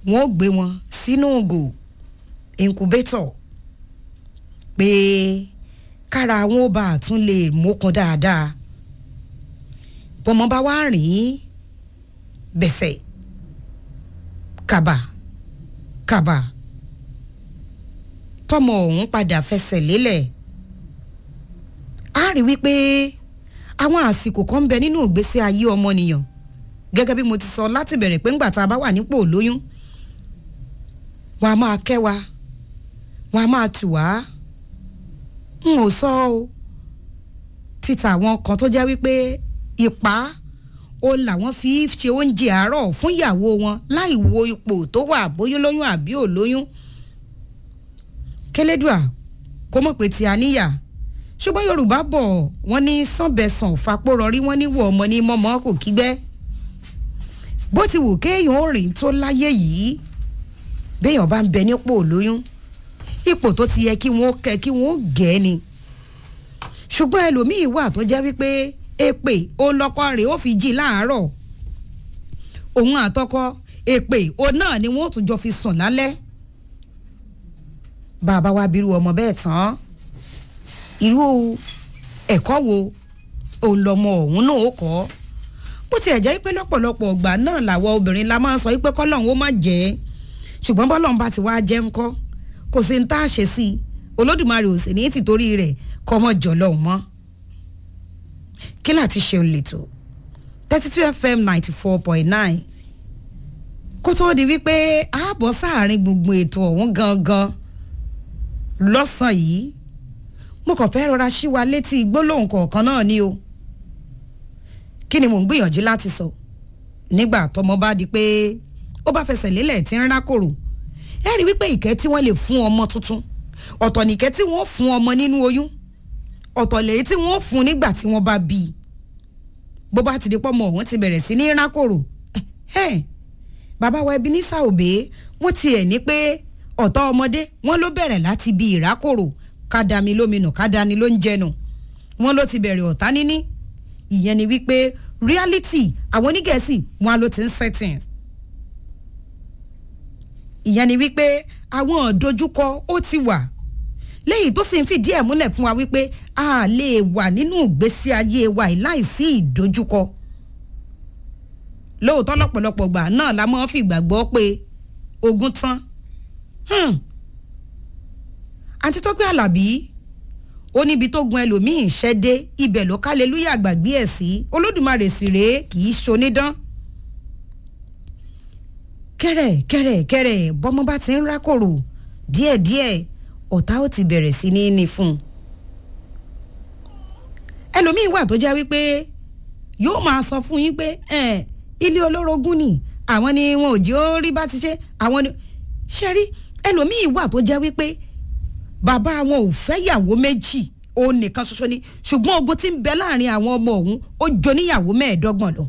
wọ́n ó gbé wọn sínú ògò incubator pé kára wọn ó bá a tún lè mókun dáadáa bọ́mọ bá wá rìn bẹ̀sẹ̀ kàbà kàbà tọmọ ọ̀hún padà fẹsẹ̀ lélẹ̀ á rí wípé àwọn àsìkò kan ń bẹ nínú ìgbésí ayé ọmọnìyàn gẹ́gẹ́ bí mo ti sọ láti bẹ̀rẹ̀ pé ńgbà tá a bá wà nípò lóyún wọn a máa kẹ́ wa wọn a máa tù wá n ò sọ o títa àwọn kan tó jẹ́ wípé ipá o làwọn fi ṣe oúnjẹ àárọ̀ fún ìyàwó wọn láì wo ipò tó wà bóyá lóyún àbí ò lóyún kélédùà kó mọ̀ pé tí a níyà ṣùgbọ́n yorùbá bọ̀ wọ́n ní sànbẹ̀sàn fapórọrí wọ́n ní wọ̀ ọmọ ní mọ́mọ́ kò kígbẹ́ bó ti wù kéèyàn ó rìn tó láyé yìí béèyàn bá ń bẹ nípò lóyún ipò tó ti yẹ kí wọ́n kẹ́ kí wọ́n gẹ̀ ni ṣùgbọ́n ẹlòmíín wà tó jẹ́ wípé èpè ó lọ́kọ rẹ̀ ó fi jí láàárọ̀ òun àtọkọ èpè ó náà ni wọ́n tún jọ fi sùn lálẹ́ bàbá wa bírú ọmọ bẹ́ẹ̀ tán irú ẹ̀kọ́ wo òun lọmọ òun náà ó kọ́ bó tiẹ̀ jẹ́ pé lọ́pọ̀lọpọ̀ ọgbà náà làwọn obìnrin la máa ń sọ pé kọ́lọ́hún ó má jẹ́ ṣùgbọ́n bọ́lọ́hún bá ti wá jẹ́ ńkọ́ kò sí ní tá a ṣe sí i olódùmarè ò sì ní tìtorí rẹ̀ kọ́ mọ́ jọ̀lọ́hún mọ́ kí láti ṣe ń lètò thirty two fm ninety four point nine kó tóó di wípé ààbọ̀ sáàrin gbogbo ètò ọ̀hún gangan lọ́sàn-án yìí mo kàn fẹ́ rọra ṣí wa létí gbólóhùn kọ̀ọ̀kan náà ni o kí ni mò ń gbìyànjú láti sọ nígbà tọmọ bá di pé ó bá fẹsẹ̀ lélẹ̀ tí ń rákòrò ẹ rí wípé ìkẹ́ tí wọ́n lè fún ọmọ tuntun ọ̀tọ̀ nìkẹ́ tí wọ́n fún ọmọ nínú oyún ọ̀tọ̀ lèyí tí wọ́n fún nígbà tí wọ́n bá bí i bó bá ti di pọ́ ọmọ ọ̀hún ti bẹ̀rẹ̀ sí ní rákòrò bàbá wa Ebenezer Obey wọ́n tiẹ̀ ní pé ọ̀tọ̀ ọmọdé wọ́n ló bẹ̀rẹ̀ láti bí ìrákòrò kádàmí lóminú kádàní ló ń jẹnu wọ́n ló ti bẹ̀rẹ̀ ọ̀tá níní ìyẹn ni wípé reality àwọn onígẹ̀ẹ́sì wọn ló ti ń settings ìyẹn ni wípé àwọn ìdojúkọ ó ti wà léyìí tó sì ń fìdí ẹ̀ múlẹ̀ fún wa wípé a lè wà nínú ìgbésí ayé wa láìsí ìdojúkọ lóòótọ́ lọ́pọ̀lọpọ̀ gbà náà la máa ń fi ìgbàgbọ́ pé ogun tán àǹtí tó gbé àlàbí ó níbi tó gun ẹlòmíín ṣẹ́ dé ibẹ̀ ló kálelúyà gbàgbé ẹ̀ sí olódùmarè sì rèé kì í ṣonídán kẹrẹ kẹrẹ kẹrẹ bọ́mọ bá ti ń rákòrò díẹ̀díẹ̀ ọ̀tá ó ti bẹ̀rẹ̀ sí ní ní fún un ẹlòmíín wà tó jẹ́ wípé yóò máa sọ fún yín pé ilé olórogún ni àwọn ni wọn ò jẹ́ ó rí bá ti ṣe àwọn ni ṣe rí ẹlòmíín wà tó jẹ́ wípé bàbá wọn ò fẹ́ yàwó méjì òun nìkan ṣoṣo ni ṣùgbọ́n ogun tí ń bẹ láàrin àwọn ọmọ òun ó jọ níyàwó mẹ́ẹ̀ẹ́dọ́gbọ̀n lọ.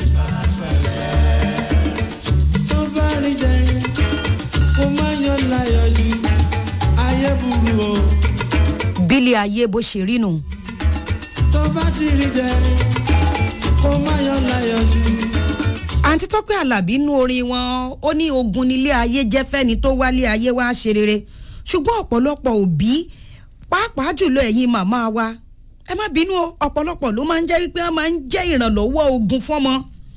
tó bá rí jẹ kó má yan láyọ̀ jù ayé burú o. bílẹ̀ ayé bó ṣe rí nù. tó bá ti rí jẹ kó má yan láyọ̀ jù. àǹtí tọ́pẹ́ alábí nú orin wọn ó ní ogun nílé ayé jẹ́ fẹ́ni tó wálé ayé wá ṣe rere ṣùgbọ́n ọ̀pọ̀lọpọ̀ òbí pàápàá jùlọ ẹ̀yin màmá wa ẹ má bínú o ọ̀pọ̀lọpọ̀ ló máa ń jẹ́ wípé wọ́n máa ń jẹ́ ìrànlọ́wọ́ ogun fọ́mọ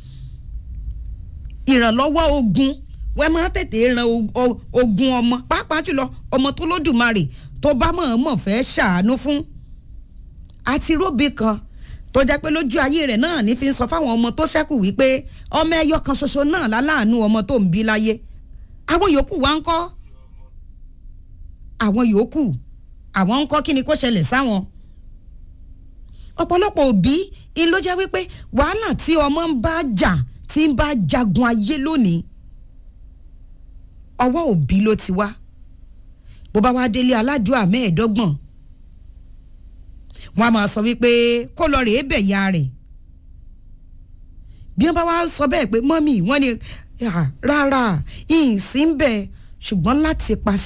ìrànlọ́wọ́ ogun wọ́n máa tètè ran ogun ọmọ pàápàá jùlọ ọmọ tó lódùmarè tó bá mọ̀ọ́mọ̀ fẹ́ ṣàánú fún àti róbì kan tó jẹ́ pé lójú ayé rẹ̀ náà ní fi ń sọ fáwọn ọmọ tó ṣẹ́kù wípé ọmọ ẹyọ kan ṣoṣo náà láláàánú ọmọ tó ń bí láyé àwọn yòókù wa ń kọ́ àwọn yòókù àwọn ń kọ́ kí ni kó ṣẹlẹ̀ sáwọn. ọ̀pọ̀lọpọ̀ òbí in ló jẹ́ wípé wàhálà tí ọmọ ń bá jà tí ń bá jagun ayé lónìí ọwọ́ òbí ló ti wá bó bá wá délé aládùúgbò mẹ́ẹ̀ẹ́dọ́gbọ̀n wọn a máa sọ wípé kó lọ rèé bẹ̀ ya rẹ̀ bí wọ́n bá wá sọ bẹ́ẹ̀ pé mọ́mì wọ́n ní rárá ìsìn bẹ̀ ṣùgbọ́n láti pa